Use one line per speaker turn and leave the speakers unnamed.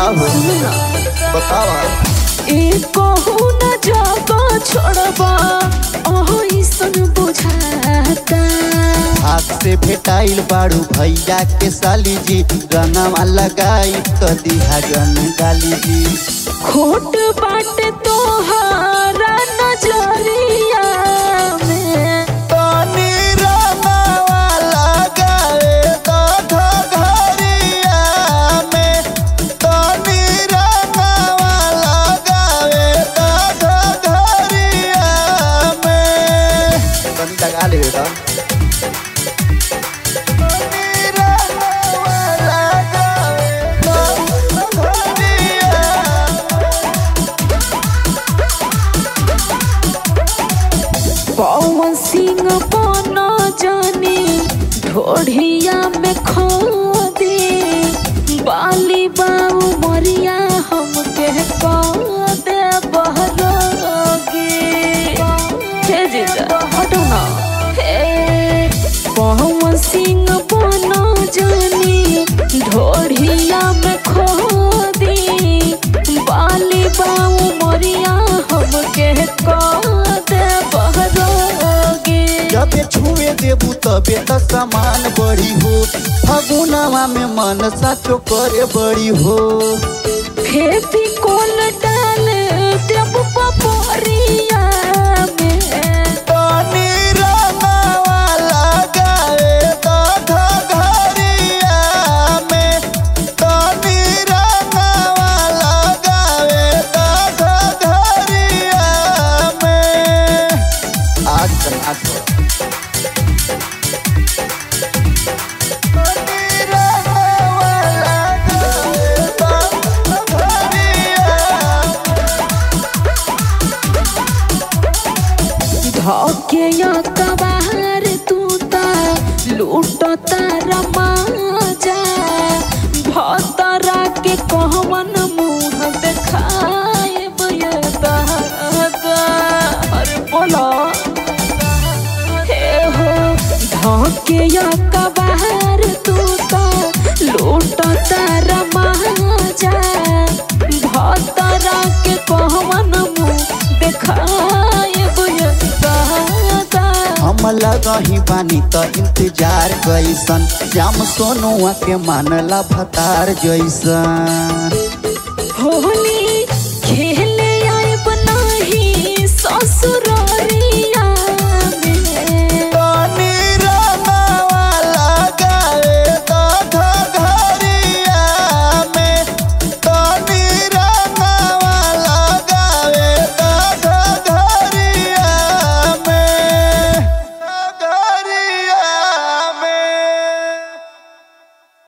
का हो बतावा
ए कहू न जाबा छोड़बा ओहो ईसन बुझाता
हाथ से भेटाइल बाड़ू भैया के साली जी रंगवा लगाई तो दिहा जन गाली जी
खोट बाट तोहारा नजरिया में
तनी रंगवा लगाए तो घरिया में तनी रंगवा लगाए तो घरिया में तनी लगा ले बेटा तनी रंगवा लगाए तो घरिया
पवन सिंह बन जानी ढोढ़िया में खो दे बाली बाऊ मरिया हमके कह दे बहरोगे हे जीजा हटो ना हे पवन सिंह बन जानी ढोढ़िया में खो दे बाली बाऊ मरिया हमके कह दे बहरोगे
जबे छुए देबू तबे त सामान बड़ी हो फगुनवा में मन साचो करे बड़ी हो
फेंकी कोल डाल देब पपोरिया में
तनी रंगवा लगाए तो घरिया में तनी रंगवा लगाए तो घरिया में आज तक आज तनी रंगवा लगाए तो घरिया
धोके या कबार तू ता लूट तारा माजा भतरा के कहवन मुंह देखाए बयदा अरे बोला हे हो धोके या कबार तू ता लूट तारा माजा भतरा के कहवन मुंह देखाए बयदा
हम लगही बानी त इंतजार कैसन श्याम सोनुआ के मानला भतार जैसन